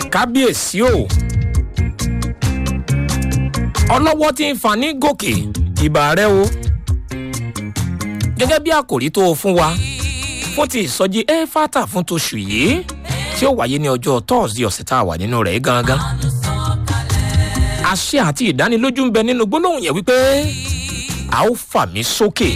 kábíyèsí o ọlọ́wọ́ tí ń fa ní gòkè ìbà rẹ o gẹ́gẹ́ bí àkòrí tó o fún wa fún ti ìsọjí éfátà fún toṣù yìí tí ó wáyé ní ọjọ́ tọ́ọ̀sì ọ̀sẹ̀ tá a wà nínú rẹ̀ gangan àṣẹ àti ìdánilójú ń bẹ nínú gbólóhùn yẹn wípé a ó fà mí sókè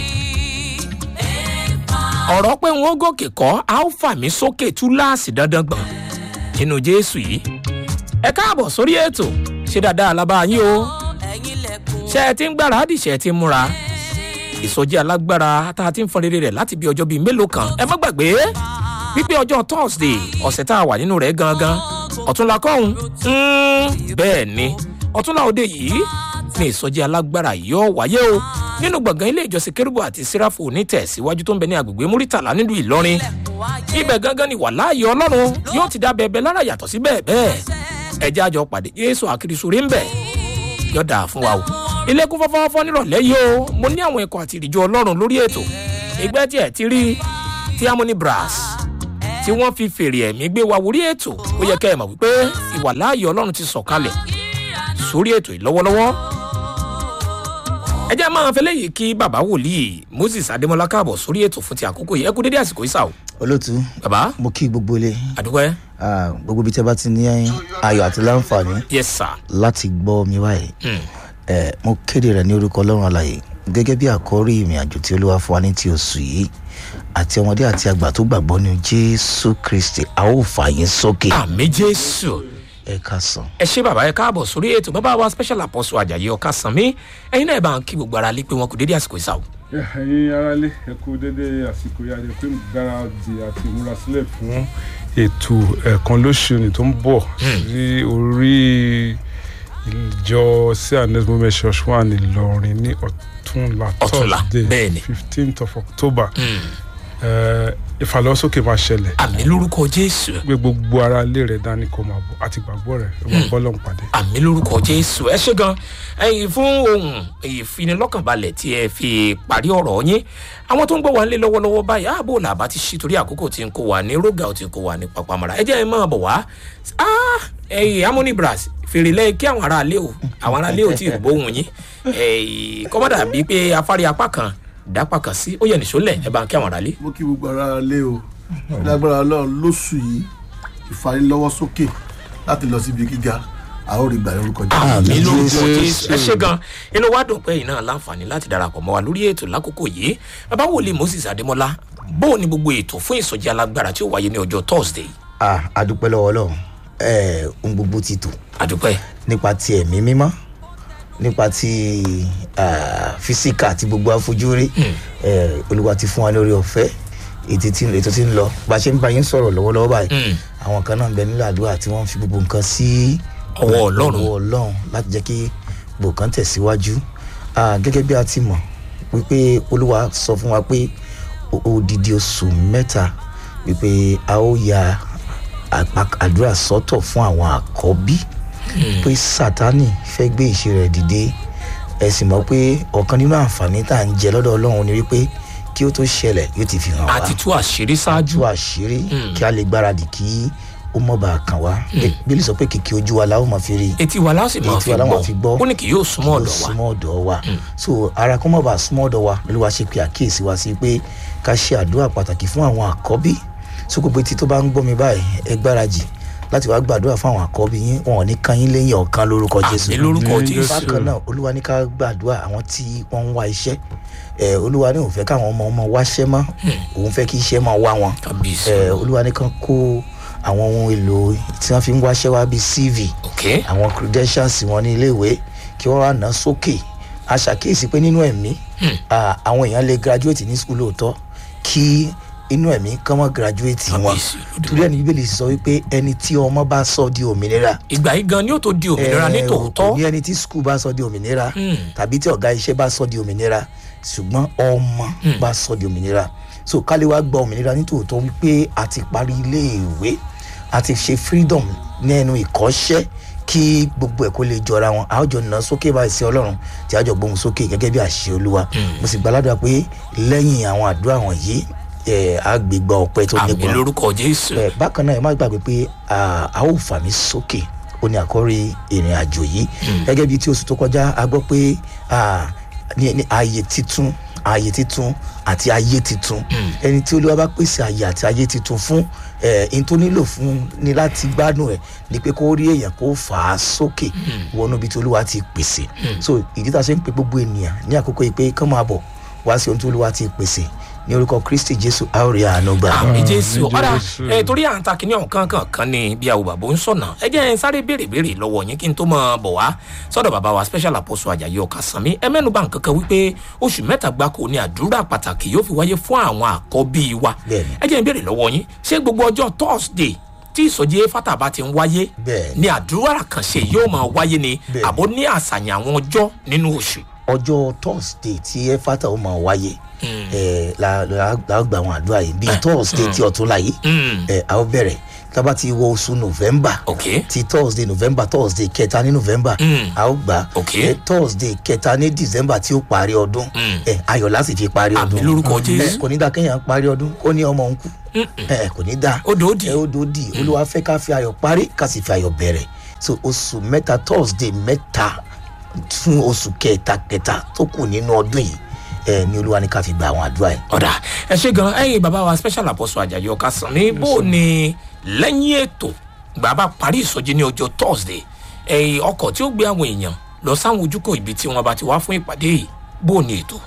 ọ̀rọ̀ pé wọ́n gòkè kọ́ a ó fà mí sókè túláàsì dandan gbọ̀n nínú jésù yìí ẹ káàbọ̀ sórí ètò ṣé dáadáa alábá yín o ṣe ẹ ti ń gbáradì ṣe ẹ ti ń múra ìsọjí alágbára tá a ti ń fọn rere rẹ̀ láti bí ọjọ́ bíi mélòó kan ẹ má gbàgbé wípé ọjọ́ thursday ọ̀sẹ̀ tá a wà nínú rẹ̀ gangan ọ̀túnla kọ́hún bẹ́ẹ̀ ni ọ̀túnla òde yìí ní ìsọjí alágbára yóò wáyé o nínú gbọ̀ngàn ilé ìjọsìn kérúbù àti síráfù onítẹ̀síwájú tó ń bẹ ní agbègbè múrítàlá nílùú ìlọrin ibẹ̀ gangan ni wàláàyè ọlọ́run yóò ti dá bẹ́ẹ̀ lára yàtọ̀ sí bẹ́ẹ̀ bẹ́ẹ̀ ẹjẹ́ àjọ pàdé jésù àkìrìsórí ń bẹ̀ yọ̀dà fún wa o ilé kún fọ́fọ́fọ́ nírọ̀lẹ́ yìí o mo ní àwọn ẹ̀kọ́ àti ìrìjọ ọlọ́run lórí ètò ìgbẹ́ tí ẹ̀ ti rí tí harmony brass tí wọ́n fi fèrè ẹ̀mí gbé wa wórí ètò ó yẹ kẹ́ ẹ̀ mọ̀ wípé ìwàláàyè ọlọ́run ti sọ̀kalẹ̀ sórí ètò yìí lọ́wọ́lọ́wọ́ ẹ jẹ́ máa fẹ́ lẹ́yìn kí bàbá wòlíì moses adémọlá káàbọ̀ sórí ètò fún ti àkókò yìí ẹ kú dédé àsìkò ìsà o. olóòtú bàbá mo kí gbogbo ilé àdúgbò ẹ. ah, gbogbo ibi tí a bá ti ní ayọ̀ àti láǹfààní yes sir. láti gbọ́ mi báyìí Mm. Eh, mo kéde rẹ̀ ní orúkọ ọlọ́run àlàyé gẹ́gẹ́ bí àkọ́rí ìrìn àjò tí olúwa fún wa ní ti oṣù yìí àti ọmọdé àti àgbà tó gbàgbọ́ ní jésù kristi a ó fà yín sókè àmì jésù ẹ ká sàn. ẹ ṣe bàbá ẹ káàbọ̀ sórí ètò bàbá wa special apostle ajayi ọ̀ka sanmi ẹ̀yin náà ẹ bá ń kí gbogbo ara lé pé wọn kò dédé àsìkò ìsà o. ẹ̀yin aráalé ẹ kú dédé àsìkò yá jẹ́ pé gbáradì àti ìmúrasílẹ̀ fún ètò ẹ̀ẹ̀kan lóṣù ní tó ń bọ̀ sí orí ìjọ sí anes moment church wà ní ìlọrin ní ọ̀túnla Ọ̀túnla, thursday bẹ́ẹ̀ ni. fifteenth of october Eh, ìfàlọ́sókè máa ṣẹlẹ̀ àmì lórúkọ jésù gbé gbogbo ara ilé rẹ̀ dání kó máa bọ̀ àti gbàgbọ́ rẹ̀ ẹ máa bọ́ lọ́n pàdé. àmì lórúkọ jésù ẹ ṣe gan ẹyin fún ohun ìfinilọ́kànbalẹ̀ tí ẹ fi parí ọ̀rọ̀ yín àwọn tó ń gbọ́ wa nílé lọ́wọ́lọ́wọ́ báyìí ààbò làbá ti ṣí torí àkókò tí ń kó wa ní rógà ò tí ń kó wa ní papamara ẹ jẹ́ ẹ máa bọ̀ wá Ah, ẹyin harmony brass fèrè lẹ́yìn kí àwọn aráalé o àwọn aráalé ò tí ì gbóhùn yín ẹyin kọ́mọ́dà bíi pé afárí apá kan dápá kan sí ó yẹ nìṣó lẹ̀ ẹ bá ń kí àwọn aráalé. mo kí gbogbo ara lé o lágbára ọlọrun lóṣù yìí ìfarilọwọsókè láti lọ síbi gíga a ó rí gbà lórúkọ jẹ. àmì lórúkọ Jésù. jésù ẹ ṣe gan inú wa dùn pé iná láǹfààní láti darapọ̀ mọ́ wa lórí ètò lákòókò yìí bàbá wòlíì moses adémọlá bó o ní gbogbo ètò fún ìsọjí alágbára tí ó wáyé ní ọjọ́ thursday ah, adúpẹ́ lọ́wọ́ ọlọ́run Eh, ohun gbogbo ti tò àdúpẹ́ nípa ti ẹ̀mí mímọ́ nípa ti ah, físíkà àti gbogbo àfojúrí Eh, olúwa ti fún wa lórí ọ̀fẹ́ ètò tí ètò tí ń lọ bá a ṣe ń bá yín sọ̀rọ̀ lọ́wọ́lọ́wọ́ báyìí àwọn kan náà ń bẹ nílò àdúrà tí wọ́n fi gbogbo nǹkan sí Ọwọ́ Ọlọ́run. ọwọ́ ọlọ́run láti jẹ́ kí gbogbo kan tẹ̀síwájú Ah, gẹ́gẹ́ bí a ti mọ̀ wípé olúwa sọ fún wa pé o- odidi oṣù mẹ́ta wípé a ó ya àpá- àdúrà sọ́tọ̀ fún àwọn àkọ́bí pé sátani fẹ́ gbé ìṣe rẹ̀ dìde ẹ sì mọ̀ pé ọ̀kan nínú àǹfààní tá à ń jẹ lọ́dọ̀ ọlọ́run ni wípé kí ó tó ṣẹlẹ̀ yóò ti fi hàn wá àti tú àṣírí ṣáájú tú àṣírí kí a lè gbáradì kí ó mọ̀ bá a kàn wá bílí sọ pé kìkì ojú wa la ó mọ̀ fi rí etí wa láwọn sì máa Etí fi wa la máa fi gbọ́ gbọ́. ó ní kì yóò súnmọ́ ọ̀dọ̀ wa súnmọ́ ọ̀dọ̀ wa so ara kó mọ̀ bá súnmọ́ ọ̀dọ̀ wa lórí wa ṣe pé àkíyèsí wa sí pé ká ṣe àdúrà pàtàkì fún àwọn àkọ́bí so gbogbo etí tó bá ń gbọ́ mi báyìí ẹ gbáradì láti wá gbàdúrà fún àwọn àkọ́bí yín wọn ò ní kan yín lẹ́yìn ọ̀kan lórúkọ jésù àmì lórúkọ Àmín, jésù bákan náà olúwa ní ká gbàdúrà àwọn tí wọ́n ń wá iṣẹ́ ẹ olúwa ní òun fẹ́ káwọn ọmọ ọmọ wáṣẹ́ mọ́ òun fẹ́ kí iṣẹ́ máa wá wọn kábíyèsí ẹ olúwa ní kán kó àwọn ohun èlò tí wọ́n fi ń wáṣẹ́ wá bíi cv ok àwọn credentials wọn ní iléèwé kí wọ́n wá ná sókè a ṣàkíyèsí pé nínú ẹ̀mí ah, àwọn èèyàn lè graduate ní school lóòótọ́ kí inú ẹ̀mí kán mọ́ graduate wọn Kábíyèsí Olódùmarè. torí ẹni bíbélì sọ wípé ẹni tí ọmọ bá sọ di òmìnira ìgbà yìí gan ni ó tó di òmìnira ní Eh, tòótọ́ kò ní ẹni tí skul bá sọ di òmìnira Hmm. tàbí tí ọ̀gá iṣẹ́ bá sọ di òmìnira ṣùgbọ́n ọmọ bá sọ di òmìnira so kálí wá gba òmìnira ní tòótọ́ wípé a ti parí iléèwé a ti ṣe freedom ní ẹnu ìkọ́ṣẹ́ kí gbogbo ẹ̀ kó lè jọra wọn a ó jọ nà sókè báyìí sí ọlọ́run tí a jọ gbóhùn sókè gẹ́gẹ́ bí àṣẹ olúwa mo sì gbàládùra pé lẹ́yìn àwọn àdúrà wọ̀nyí ẹ àgbègbè ọpẹ tó àmì nípọn lórúkọ jésù ẹ bákan náà ẹ má gbàgbé pé à, a ó fà mí sókè ó ní àkọ́rí ìrìn àjò yìí gẹ́gẹ́ bí tí oṣù tó kọjá a gbọ́ pé à, ní ní ààyè titun ààyè titun àti ayé titun ẹni tí olúwa bá pèsè ààyè àti ayé titun fún ẹ ẹni tó nílò fún ni láti gbádùn ẹ ni pé kó rí èèyàn kó fà á sókè wọnú ibi tí olúwa ti pèsè so ìdí tá a ṣe ń pe gbogbo ènìyàn ní àkókò yìí pé kán máa bọ̀ wá sí ohun tí olúwa ti pèsè ní orúkọ kristi jésù a ó rí àánú gbà. àmì Àmì jésù ọ̀dà Jésù. ẹ torí à ń ta kínní ọ̀kan kan kan ni bí àwọn bàbá ń sọ̀nà ẹ jẹ́ ẹ sáré béèrè béèrè lọ́wọ́ yín kí n tó mọ̀ bọ̀ wá sọ́dọ̀ bàbá wa special apostle ajayi ọ̀kasánmi ẹ mẹ́nu bá nǹkan kan wípé oṣù mẹ́ta gbáko ni àdúrà pàtàkì yóò fi wáyé fún àwọn àkọ́bí wa Bẹ́ẹ̀ni. ẹ jẹ́ ẹ béèrè lọ́wọ́ yín ṣé gbogbo ọjọ́ thursday tí ìsọjí fata bá ti ń wáyé Bẹ́ẹ̀ni. ni àdúrà kànṣe yóò máa wáyé ni Bẹ́ẹ̀ni. àbó ní àṣàyàn àwọn ọjọ́ nínú oṣù ọjọ́ thursday tí ẹfata ó máa wáyé ẹ la la la gba àwọn àdúrà yìí bíi thursday tí ọtún la yìí Mm. ẹ a ó bẹ̀rẹ̀ tábà ti wọ oṣù november ok ti thursday november thursday kẹta ní november Mm. a ó gbà Ok. ẹ thursday kẹta ní december tí ó parí ọdún Mm. ẹ ayọ̀ láti fi parí àmì ọdún lórúkọ ẹ jésù kò ní dá kéèyàn parí ọdún kó ní ọmọ òun kú ẹ kò ní dá Ó dòódì. ẹ ó dòódì olúwa fẹ́ ká fi ayọ̀ parí ká sì fi ayọ̀ bẹ̀rẹ̀ so oṣù mẹ́ta thursday mẹ́ta fún oṣù kẹta kẹta tó kù nínú ọdún yìí ẹ ní olúwa ní ká fi gba àwọn àdúrà yìí. ọ̀dà ẹ ṣe gan ẹyin bàbá wa special apostle ajayi ọ̀kasán ní bó ni lẹ́yìn ètò bàbá parí ìsọjí ní ọjọ́ thursday ẹyin ọkọ̀ tí ó gbé àwọn èèyàn lọ sáwọn ojúkọ̀ ibi tí wọ́n bá ti wá fún ìpàdé yìí bó ni ètò.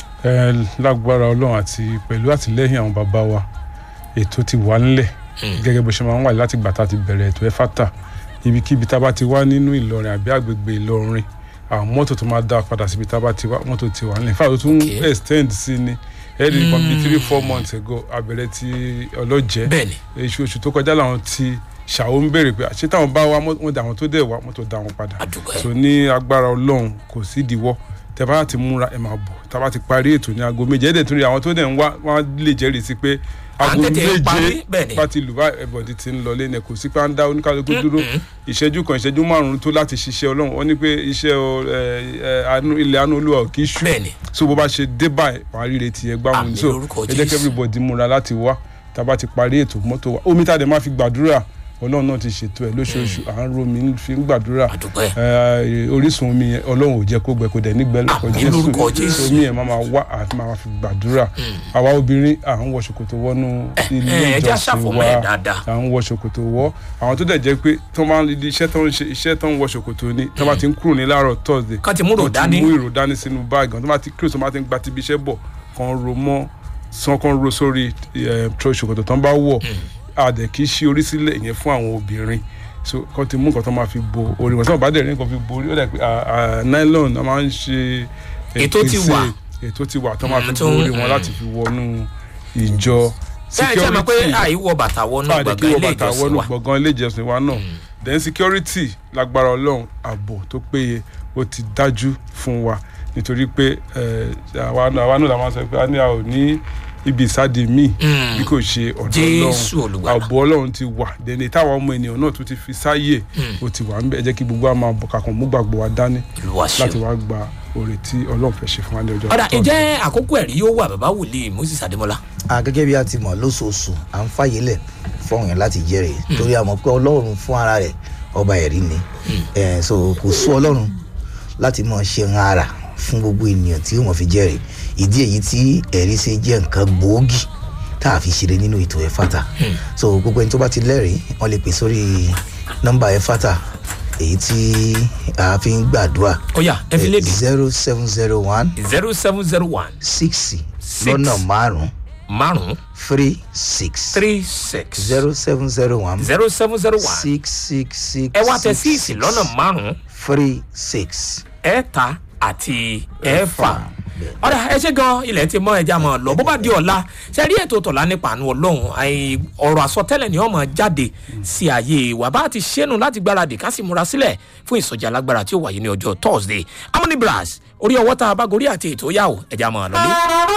ẹ lágbára ọlọ́run àti pẹ̀lú àtìlẹ́yìn àwọn bàbá wa ètò ti wà ńlẹ̀ gẹ́gẹ́ bó ṣe máa ń wà láti gbà tá a ti bẹ̀rẹ̀ ètò ẹ̀fátà ibikíbi tá a bá ti wá nínú ìlọrin àbí àgbègbè ìlọrin àwọn mọ́tò tó máa dá padà síbi tá a bá ti wá mọ́tò ti wà ńlẹ̀ fáwọn tó tún Okay. extend sí ni ẹ̀ẹ́dì kan bíi three four months ago àbẹ̀rẹ̀ ti ọlọ́jẹ́ bẹ́ẹ̀ni oṣù oṣù tó kọjá làwọn ti ṣàwọn ń béèrè pé àṣé táwọn bá wá wọn dà wọn tó dẹ̀ wá mọ́tò dá wọn padà àdúgbò so ní agbára ọlọ́run kò sí ìdíwọ́ tẹ bá ti múra ẹ máa bọ̀ tá a bá ti parí ètò ní aago méje ẹ̀ẹ́dẹ̀ tún rí àwọn tó dẹ̀ ń wá wọ́n lè jẹ́rìí sí pé À ń aago tètè parí, méje bẹ́ẹ̀ ni. bá ti lù bá ẹ̀bọ̀dì ti ń lọ lẹ́nu kò sí pé à ń dá oníkálukú dúró ìṣẹ́jú kan ìṣẹ́jú márùn-ún tó láti ṣiṣẹ́ ọlọ́run wọ́n ní pé iṣẹ́ o, ẹ, ẹ, àánú- ilẹ̀ àánú olúwa ò kì í ṣú bẹ́ẹ̀ni so bó bá ṣe dé báyìí wàá rí retí ẹ gbámu Àmín ní so lórúkọ ẹ jẹ́ kí Jésù. everybody múra láti wá tá a bá ti parí ètò mọ́tò wa omi tá a dẹ̀ máa fi gbàdúrà ọlọ́run náà ti ṣètò ẹ̀ lóṣooṣù à ń romi fi ń gbàdúrà àdúgbò ẹ̀ ẹ, orísun omi yẹn ọlọ́run ò jẹ́ kó gbẹ kó dẹ̀ nígbẹ́ lórúkọ Àmín lórúkọ Jésù. omi yẹn máa ma wá àti máa ma fi gbàdúrà àwa obìnrin à ń wọ ṣòkòtò wọnú ilé ẹ jẹ́ ìjọsìn àṣàfọ̀mọ́ wa ẹ̀ dáadáa à ń wọ ṣòkòtò wọ àwọn tó dẹ̀ jẹ́ pé tó máa ń di iṣẹ́ tó ń ṣe iṣẹ́ tó ń wọ ṣòkòtò ni tó bá ti ń kúrò ní láàárọ̀ thursday Kán ti mú ìró kán dání. mú ìró dání sínú báàgì tó bá ti kúrò tó bá ti ń gba ti ibi iṣẹ́ bọ̀ kan ro mọ́ sàn kan ro sórí ẹ̀ tro ṣòkòtò tó ń bá wọ̀ àdẹ̀ kì í ṣí orí sílẹ̀ ìyẹn fún àwọn obìnrin so kan ti mú nǹkan tó máa fi bo orí wọn tí wọn bá dẹ̀ rí nǹkan fi bo orí ó dẹ̀ pé à, à, nylon a máa ń ṣe Ètò ti ìpèsè- wà. ètò ti wà tó máa Mm, fi tó bo ń- orí wọn mm. láti fi wọnú ìjọ ṣe é ṣe mọ̀ pé àìwọ bàtà wọnú káàdì kí gbọ̀ngàn wọ́n ilé bàtà ìjọsìn wọnú wa gbọ̀ngàn ilé ìjọsìn wa náà then security lágbára ọlọ́run ààbò tó péye ó ti dájú fún wa nítorí pé eh, àwa náà àwa náà la máa sọ pé a ní a ò ní ibi ìsáde míì bí kò ṣe ọ̀dọ̀ Jésù ọlọ́run Olùgbàlà. ààbò ọlọ́run ti wà dẹ̀ni táwọn ọmọ ènìyàn náà tún ti fi sáyè ó ti wà ń bẹ̀ ẹ jẹ́ kí gbogbo wa máa bọ̀ kakàn mú gbàgbọ́ wa dání Olúwa ṣeun. láti wá gba oore tí ọlọ́run fẹ́ ṣe fún wa ní ọjọ́ ọ̀dà Thursday. ǹjẹ́ àkókò ẹ̀rí yóò wà bàbá wòlíì moses adémọlá a gẹ́gẹ́ bí a ti mọ̀ lóṣooṣù à ń fàyè lẹ̀ fọ́ọ̀hún yẹn láti jẹ́rìí torí a mọ̀ pé ọlọ́run fún ara rẹ̀ ọba ẹ̀rí ni Eh, so kò sú ọlọ́run láti mọ̀ ṣe ń ara fún gbogbo ènìyàn tí wọ́n fi jẹ́rìí ìdí èyí tí ẹ̀rí ṣe jẹ́ nǹkan gbòógì tá a fi ṣeré nínú ètò ẹ̀fàtà so gbogbo ẹni tó bá ti lẹ́rìí wọ́n lè pè sórí nọ́mbà ẹ̀fàtà èyí tí a fi ń gbàdúrà ó yá ẹ fi léde zero seven zero one zero seven zero one six Six. lọ́nà márùn-ún márùn three six three six zero seven zero one zero seven zero one six six six ẹ wá tẹ six, síìsì six, lọ́nà márùn three six. ẹ̀ẹ́ta àti ẹ̀ẹ́fà ọ̀dà ẹ ṣe gan ilẹ̀ ti mọ ẹja mọ̀ lọ bó bá di ọ̀la ṣe rí ètò tọ̀la nípa àánú ọlọ́run àì- ọ̀rọ̀ àsọtẹ́lẹ̀ ni wọ́n mọ̀ jáde sí ààyè wa bá ti ṣẹ́nu láti gbáradì ká sì múra sílẹ̀ fún ìsọjí alágbára tí ó wáyé ní ọjọ́ thursday amúnibras orí ọwọ́ tá a bá gorí àti ètò yà ó ẹja mọ̀ lọ́lé.